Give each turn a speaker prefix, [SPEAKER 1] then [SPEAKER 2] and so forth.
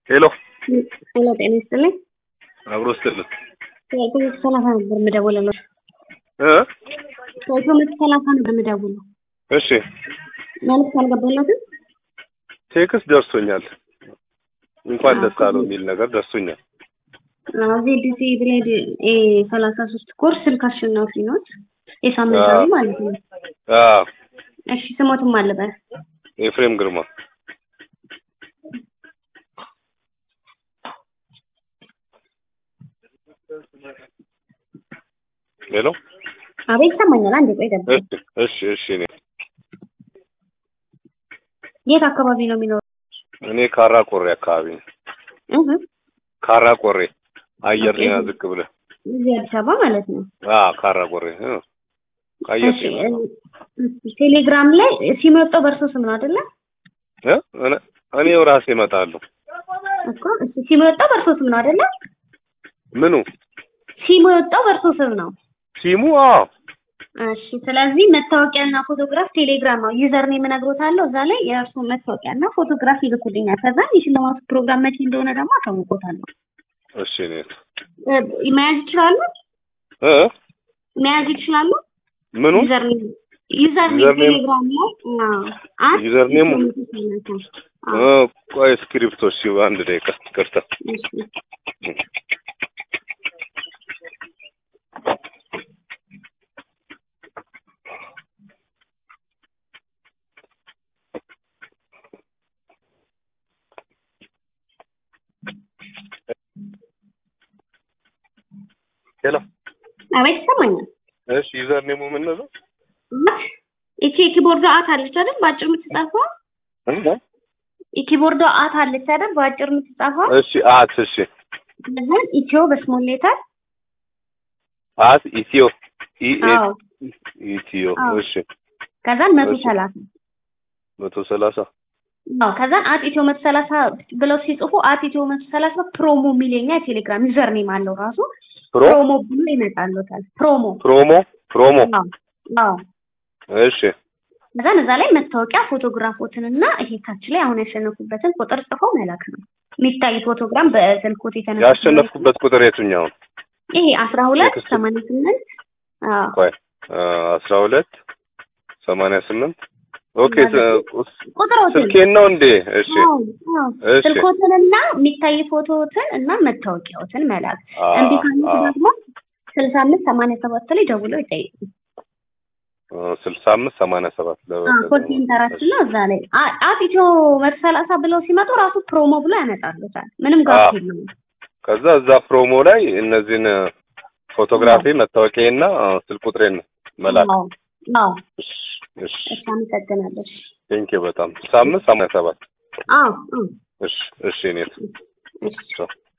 [SPEAKER 1] ሄሎ
[SPEAKER 2] ሄሎ ጤና ይስጥልኝ።
[SPEAKER 1] አብሮ ስትልት
[SPEAKER 2] ከኢትዮ መቶ ሰላሳ ነበር የምደውልልዎት።
[SPEAKER 1] እ
[SPEAKER 2] ከኢትዮ መቶ ሰላሳ ነበር የምደውለው።
[SPEAKER 1] እሺ
[SPEAKER 2] መልዕክት አልገባልዎትም?
[SPEAKER 1] ቴክስት ደርሶኛል። እንኳን ደስ አለው የሚል ነገር ደርሶኛል።
[SPEAKER 2] አዎ ዜድሲ ብሌድ ኤ ሰላሳ ሶስት ኮርስ ስልክ አሸናፊ ኖት። የሳምንታዊ
[SPEAKER 1] አዎ።
[SPEAKER 2] ማለት ነው።
[SPEAKER 1] አዎ
[SPEAKER 2] እሺ ስሞትም አለበት
[SPEAKER 1] ኤፍሬም ግርማ ሄሎ
[SPEAKER 2] አቤት ይሰማኛል። አንዴ ቆይ ጠብቅ።
[SPEAKER 1] እሺ እሺ እሺ እኔ
[SPEAKER 2] የት አካባቢ ነው የሚኖረው?
[SPEAKER 1] እኔ ካራ ቆሬ አካባቢ ነኝ።
[SPEAKER 2] እህ
[SPEAKER 1] ካራ ቆሬ አየር
[SPEAKER 2] ኦኬ።
[SPEAKER 1] ጤና ዝቅ ብለህ
[SPEAKER 2] እዚህ አዲስ አበባ ማለት ነው።
[SPEAKER 1] አዎ ካራ ቆሬ እ ከአየር
[SPEAKER 2] እሺ
[SPEAKER 1] ጤና
[SPEAKER 2] እ- ቴሌግራም ላይ ሲመጣው በእርሶ ስም ነው አይደለ?
[SPEAKER 1] እ እኔ- እኔው ራሴ እመጣለሁ።
[SPEAKER 2] እኮ እሺ ሲመጣው በእርሶ ስም ነው አይደለ?
[SPEAKER 1] ምኑ
[SPEAKER 2] ሲመጣው በእርሶ ስም ነው።
[SPEAKER 1] ሲሙ? አዎ
[SPEAKER 2] እሺ ስለዚህ መታወቂያና ፎቶግራፍ ቴሌግራም ነው ዩዘር ኔም እነግሮታለሁ። እዛ ላይ የእርሱ መታወቂያና ፎቶግራፍ ይልኩልኛል። ከዛ የሽልማቱ ፕሮግራም መቼ እንደሆነ ደግሞ አሳውቆታለሁ።
[SPEAKER 1] እሺ እኔ
[SPEAKER 2] እ፣ መያዝ ይችላሉ?
[SPEAKER 1] እ
[SPEAKER 2] መያዝ ይችላሉ?
[SPEAKER 1] ምኑ
[SPEAKER 2] ዩዘር ኔም ዩዘር ኔም
[SPEAKER 1] ዩዘር ኔም?
[SPEAKER 2] ቴሌግራም ላይ አዎ፣ አት
[SPEAKER 1] ዩዘር ኔሙ?
[SPEAKER 2] አዎ፣
[SPEAKER 1] እ ቆይ ስክሪፕቶ እሺ አንድ ደቂቃ ይቅርታ
[SPEAKER 2] እሺ።
[SPEAKER 1] ሄሎ
[SPEAKER 2] አቤት ይሰማኛል።
[SPEAKER 1] እሺ ዩዘር ኔሙ ምን ነው
[SPEAKER 2] አት ይቺ የኪቦርዷ አት አለች አይደል? በአጭር የምትጻፈው
[SPEAKER 1] እ
[SPEAKER 2] የኪቦርዷ አት አለች አይደል? በአጭር የምትጻፈው
[SPEAKER 1] እሺ አት እሺ
[SPEAKER 2] ከዛ ኢትዮ በስሞል ሌተር
[SPEAKER 1] አት ኢትዮ ኢ ኤ
[SPEAKER 2] አዎ
[SPEAKER 1] ኢትዮ
[SPEAKER 2] አዎ።
[SPEAKER 1] እሺ
[SPEAKER 2] ከዛን መቶ
[SPEAKER 1] እሺ።
[SPEAKER 2] ሰላሳ
[SPEAKER 1] መቶ ሰላሳ
[SPEAKER 2] አዎ ከዛን አት ኢትዮ መቶ ሰላሳ ብለው ሲጽፉ አት ኢትዮ መቶ ሰላሳ ፕሮሞ የሚል የኛ የቴሌግራም ዩዘር ኔም አለው ራሱ
[SPEAKER 1] ፕሮ
[SPEAKER 2] ፕሮሞ ብሎ ይመጣልዎታል። ፕሮሞ
[SPEAKER 1] ፕሮሞ ፕሮሞ
[SPEAKER 2] አዎ አዎ
[SPEAKER 1] እሺ
[SPEAKER 2] ከዛን እዛ ላይ መታወቂያ ፎቶግራፎትንና ይሄ ታች ላይ አሁን ያሸነፉበትን ቁጥር ጽፈው መላክ ነው። የሚታይ ፎቶግራም በስልኮት የተነሳ
[SPEAKER 1] ያሸነፍኩበት ቁጥር የትኛው ነው?
[SPEAKER 2] ይሄ አስራ ሁለት
[SPEAKER 1] ቴክስት።
[SPEAKER 2] ሰማንያ ስምንት አዎ
[SPEAKER 1] ቆይ አስራ ሁለት ሰማንያ ስምንት ኦኬ
[SPEAKER 2] ማለት ቁጥሮትን
[SPEAKER 1] ስልኬን ነው እንዴ? እሺ
[SPEAKER 2] አዎ አዎ
[SPEAKER 1] እሺ
[SPEAKER 2] ስልኮትንና የሚታይ ፎቶዎትን እና መታወቂያዎትን መላክ
[SPEAKER 1] አ
[SPEAKER 2] እምቢ ካሉት
[SPEAKER 1] አ
[SPEAKER 2] ደግሞ ስልሳ አምስት ሰማንያ ሰባት ላይ ደውለው ይጠይቁ።
[SPEAKER 1] ስልሳ አምስት ሰማንያ ሰባት
[SPEAKER 2] ኮድ ሴንተራችን ነው እዛ ላይ አ- አት ኢትዮ መቶ ሰላሳ ብለው ሲመጡ ራሱ ፕሮሞ ብሎ ያመጣሉታል። ምንም ጋር
[SPEAKER 1] አዎ።
[SPEAKER 2] የለውም።
[SPEAKER 1] ከዛ እዛ ፕሮሞ ላይ እነዚህን ፎቶግራፊ መታወቂያና ስልክ ቁጥሬን መላክ
[SPEAKER 2] አዎ አዎ
[SPEAKER 1] እሺ እሺ
[SPEAKER 2] እሺ አመሰግናለሁ። እሺ
[SPEAKER 1] ቴንኪው በጣም ስልሳ አምስት ሰማንያ ሰባት
[SPEAKER 2] አዎ አዎ
[SPEAKER 1] እሺ እሺ እኔ
[SPEAKER 2] እሺ
[SPEAKER 1] ቻው